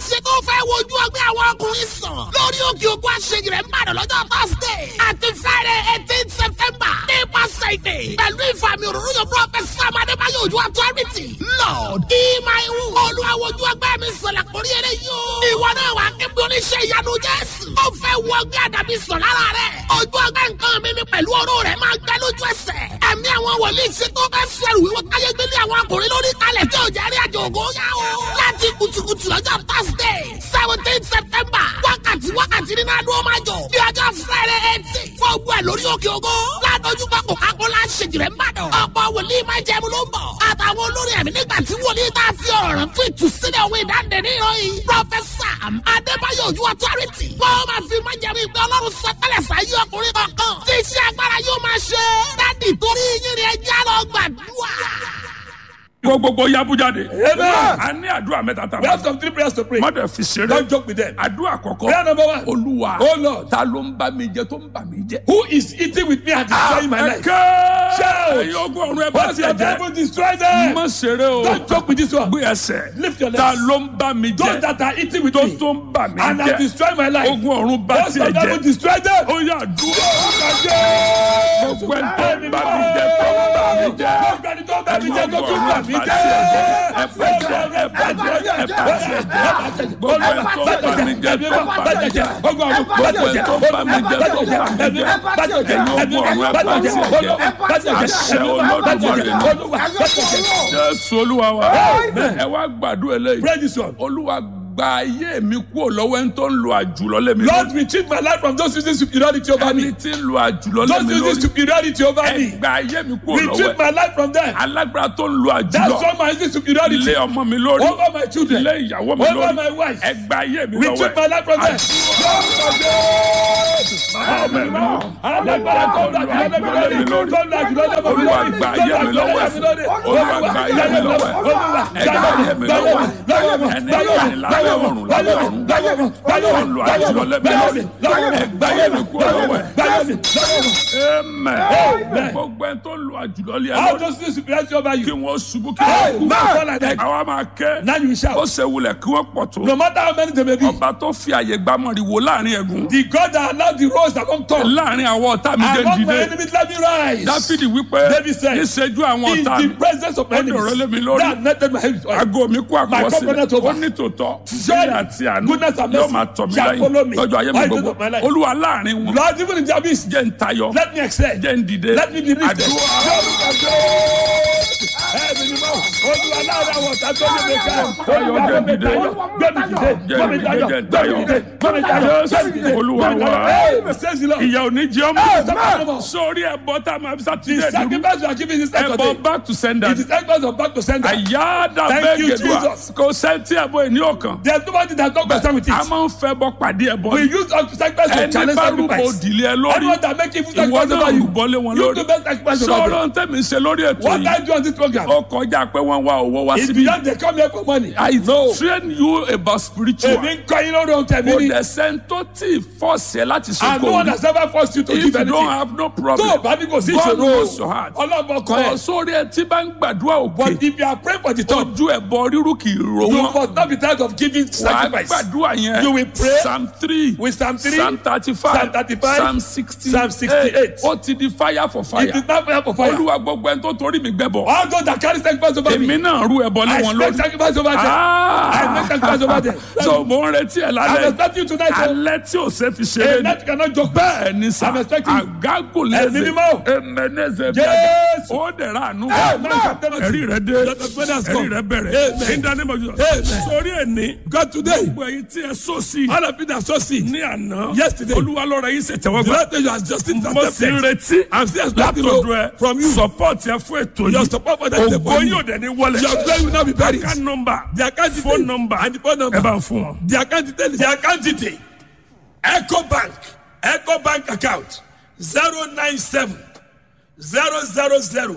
ṣe tó fẹ́ wojú ọgbẹ́ àwọn ọkùnrin sàn lórí òkè òkú àṣeyìí rẹ̀ ń bàdàn lọ́jọ́ thursday àti friday eighteen september nípasẹ̀ ìdè pẹ̀lú ìfàmì òróró yóò prophet sam adébáyọ̀ ojú authority lord ìmáìwù olùwàwòjú ọgbẹ́ mi sọ̀rọ̀ kórí eré yóò ìwọ náà wà kébí oníṣẹ́ ìyanu jésù ó fẹ́ wọ ọgbẹ́ àdàbí sọ̀ lára rẹ̀ ojú ọgbẹ́ nǹkan mi mi pẹ̀lú oró rẹ̀ máa gbẹ lójú ẹsẹ̀ ẹ̀mí àwọn wòlíì ṣe tó fẹ́ sẹ́rù wíwọ́ káyé gbélé àwọn akùnrin lórí kalẹ̀ tí ò jẹ́ rí àjò ògo yá o láti kùtùkùtù lọ́jọ́ thursday seventeen september wákàtí wákàtí nínú adó máa jọ bí ọjọ́ friday eighteen fún ogun ẹ̀ lórí òkè ògo ládójú bá kò kákó lá ṣèjìrẹ́ ń bàdàn ọ̀pọ̀ wòlíì máa jẹun ló ń bọ̀ àtàwọn olórí ẹ̀mí nígbà tí wòlíì tá a fi ọ̀rọ̀ rẹ̀ fún ìtúsílẹ̀ òwe ìdáǹdè ní ìròyìn prọfẹsà adébáyọ̀ ojú authority wọ́n máa fi máa jẹun ìgbẹ́ ọlọ́run sọtẹ́lẹ̀ sáyé ọkùnrin kọ̀ọ̀kan tí iṣẹ́ agbára yóò máa ṣe dádì torí yín ni ẹjẹ́ lọ gbàdúrà. kó gbogbo yabu jáde. Amen. a ní àdúrà mẹ́ta tá a We máa have some three prayers to pray. má dẹ̀ fi ṣeré. Don't joke with them. àdúrà àkọ́kọ́. Prayer number one. olúwa. Oh Lord. ta ló ń bá mi jẹ tó ń bà mí jẹ. Who is eating with me and destroying my life? ẹ̀kẹ́. Shout. ẹ̀yin ogun ọ̀run ẹ bá What's tiẹ̀ your jẹ́. devil destroy them? má ṣeré o. Don't joke with this one. gbé ẹsẹ̀. Lift your legs. ta ló ń bá mi Those jẹ. that are eating with tó me tó ń bà mí and have jẹ. destroyed my life. ogun ọ̀run bá What's tiẹ̀ your devil jẹ. destroy them? ó yà dúró. gbogbo ẹ̀ tó ń bà mí jẹ tó ń bà mí jẹ. Gbogbo ẹni tó bá mi jẹ tó tún bà mí jẹ. ẹ bá jẹ ẹ bá jẹ ẹ bá jẹ. gbogbo ẹ̀ tó ń bà mí jẹ tó ń bà mí jẹ. gbogbo ẹ̀ tó ń bà mí jẹ tó ń bà mí jẹ. ẹ̀yin ogun ọ̀run ẹ bá tiẹ̀ jẹ. àṣẹ olódùmarè ni. jésù olúwa wa ẹ wá gbàdúrà eléyìí. Pray this one. olúwa gba ayé mi kúrò lọ́wọ́ ẹni tó ń lo àjùlọ lé mi Lord, retrieve my life from those using superiority over ẹni me. tí ń lo àjùlọ lé Those mi using lórí. superiority over ẹ me. gba ayé mi kúrò lọ́wọ́ Retrieve ẹ. my life from them. alágbára tó ń lo That's àjùlọ why my using superiority lé ọmọ mi lórí over my children, lé ìyàwó mi over lórí my wife. ẹ gba ayé mi Retrieve lọ́wọ́ my ẹ. life from them. Alágbára tó ń lo àjùlọ lé mi lórí. Tó ń lo àjùlọ lé mi lórí. Olúwa gba ayé mi lọ́wọ́ ẹ. Olúwa gba ayé mi lọ́wọ́ ẹ. ẹ gba ayé mi lọ́wọ́ ẹ. ẹni láyé láyé ọ̀run láyé ọ̀run tó ń lo àjùlọ lé mi lórí ẹ gba ayé mi kúrò lọ́wọ́ ẹ. amen gbogbo ẹni tó ń lo àjùlọ lé ẹ How lórí does this superiority over kí you? wọ́n ṣubú kí wọ́n kú. Amen. àwa máa kẹ́ Now you ó shout. ṣe wulẹ̀ kí wọ́n pọ̀ tó. No matter how many they may be, ọba tó fi àyè gbámọ̀rì wò láàrin ẹ̀gún. the God that allowed the rose that come tall láàrin àwọn ọ̀tá mi jẹ́ among my dìde. enemies let me rise. dáfídì wípé David said, níṣẹ́jú àwọn In ọ̀tá the mi. presence of my Ó dọ̀rọ̀ lé mi enemies, lórí. that netted my head with oil. Ago mi kú My àkọsílẹ̀. covenant over. Ó ní tòótọ́. Surely, Ṣé àti àánú goodness and yóò mercy máa tọ̀ mí shall follow lẹ́yìn me lọ́jọ́ ayé mi all the days gbogbo. of my life. Olúwa láàrin wọn. Lord, even in Jabez, Jẹ́ ń tayọ. let me excel. Jẹ́ ń dìde. Let me be lifted. Àdúrà. Ẹ̀mí ni mọ́, Olúwa láàrin àwọn ọ̀tá tó ní mi ká. Tayọ, Olúwa jẹ́ gbé mi dìde. tayọ, gbé mi dìde, gbé mi tayọ, Jẹ́ gbé mi dìde, gbé mi tayọ, gbé mi dìde. Olúwa gbé mi wa. tayọ. Hey, says the Lord. Ìyá ò ní jẹ́ Amen. ọmọ. Sórí ẹ̀bọ tá a máa fi The sátidé dúró. sacrifice you are giving is Ẹ̀bọ Saturday. back to sender. It is sacrifice of back to sender. Àyáàdà Thank bẹ́ẹ̀ you, gẹ̀dúà. Jesus. Kò sẹ́ńtì ẹ̀bọ ìní ọ̀kan. There's nobody that don't concern with A it. máa ń fẹ́ bọ pàdé ẹ̀bọ. We use our sacrifice to Ẹni challenge bá rúbọ sacrifice. òdìlé ẹ lórí. Anyone that make evil Ìwọ sacrifice náà over you, rúbọ lé wọn you lórí. do best sacrifice over them. Sọ̀rọ̀ ń tẹ̀mí ṣe lórí ètò What yìí. I do on this program Ó kọjá pé wọ́n wá owó wá is síbí. beyond they come here for money. I train you about spiritual. Èmi ń kọ́ yín lórí ohun tẹ̀mí Kò ni. dẹ̀ sẹ́ńtò tí fọ́ọ̀sì ẹ láti ṣe And no kò one ní. has ever forced you to If give you don't anything. have no Tó problem, o bá ní kò sí God knows ìṣòro, your heart. ọlọ́mọ kan Kọ̀ ẹ̀. sórí ẹ tí bá ń gbàdúrà But òkè. if you are praying for the top, Ojú ẹ̀bọ rírú kì í ro you wọn. must not be tired of giving Wàá sacrifice. gbàdúrà yẹn. You will pray Psalm three. with Psalm 3, Psalm thirty-five. Psalm 35, Psalm sixty. Psalm 68. Ó ti di fire for fire. It is not prayer for fire. Olúwa gbogbo ẹni tó torí mi gbẹ́bọ̀. All those that carry sacrifice over me, Èmi náà rú ẹbọ lé I wọn make lórí. sacrifice over them. I make sacrifice over them. So mo ń retí ẹ I'm lálẹ́. expecting you tonight. oh. Alẹ́ tí o ṣe fi A ṣeré ni. night you cannot joke. Bẹ́ẹ̀ ni sà. I'm expecting you. Àgágò Ẹ̀mí lẹ́sẹ̀. mímọ́. Emeneze Yes. bẹ́ẹ̀. Ó dẹ̀ra àánú. Amen. Ẹ̀rí rẹ̀ dé. Let us brothers Ẹ̀rí come. rẹ̀ bẹ̀rẹ̀. Amen. In the name of Jesus. Amen. Sórí ẹni. God today, Gbogbo ẹyin tí ẹ sọ sí. all of you that so sick, Ní àná. Yesterday. Olúwa lọ́ra yín ṣe the tẹ̀wọ́gbà. last day you are just in Mo sì ń retí. I'm still expecting Látọ̀dọ̀ to ẹ. from you. Support ẹ fún ètò Your yìí. support for that is Ògo for you. yóò dẹ̀ ní wọlé. Your glory will not be buried. Account number. The account Phone detail number. and the phone number. Ẹ bá ń fún wọn. The account detail is the account detail. Echo Bank. Echo Bank account. 097 000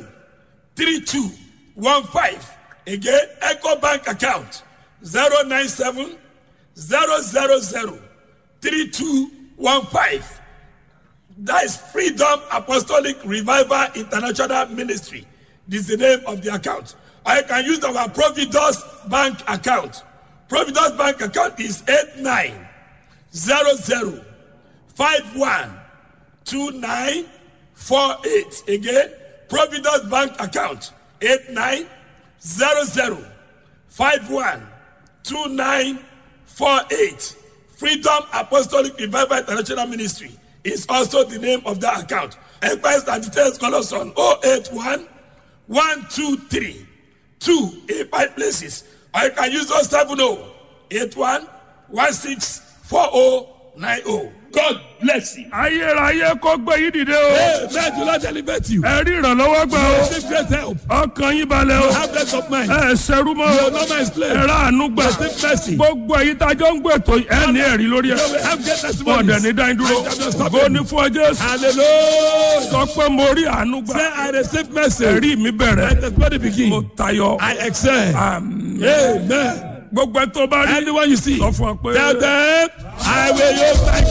3215. Again, Echo Bank account. 097 000 3215. That is Freedom Apostolic Revival International Ministry. This is the name of the account. Or you can use our Providus Bank account. Providence Bank account is eight nine zero zero five one two nine four eight. Again, Providence Bank account eight nine zero zero five one two nine four eight. Freedom Apostolic Revival International Ministry is also the name of that account. Enquiries and details call us on 081 123 2 in five places. Or you can use those 70 81 16 4090. God bless you. ayérayé kó gbé yín dìde o. Hey, may the Lord elevate you. ẹ rí ìrànlọ́wọ́ gbà o. Receive great help. ọkàn yín balẹ̀ o. Have rest of mind. ẹ ṣerú mọ́ o. Your number is clear. ẹ rà àánú gbà. Receive mercy. gbogbo èyí tá a jọ ń gbé tó ẹ ní ẹ̀rí lórí ẹ. You will have great testimonies. ọ̀dẹ̀ ní dáin dúró. I shall not stop bó you. ní fún ọ Jésù. Hallelujah. sọ pé mo rí àánú gbà. Say I receive mercy. ẹ̀rí mi My bẹ̀rẹ̀. testimony begin. mo tayọ. I excel. Àmín. Amen. gbogbo ẹ tó bá rí. Anyone you see, sọ fún ọ pé. tell them, I will use my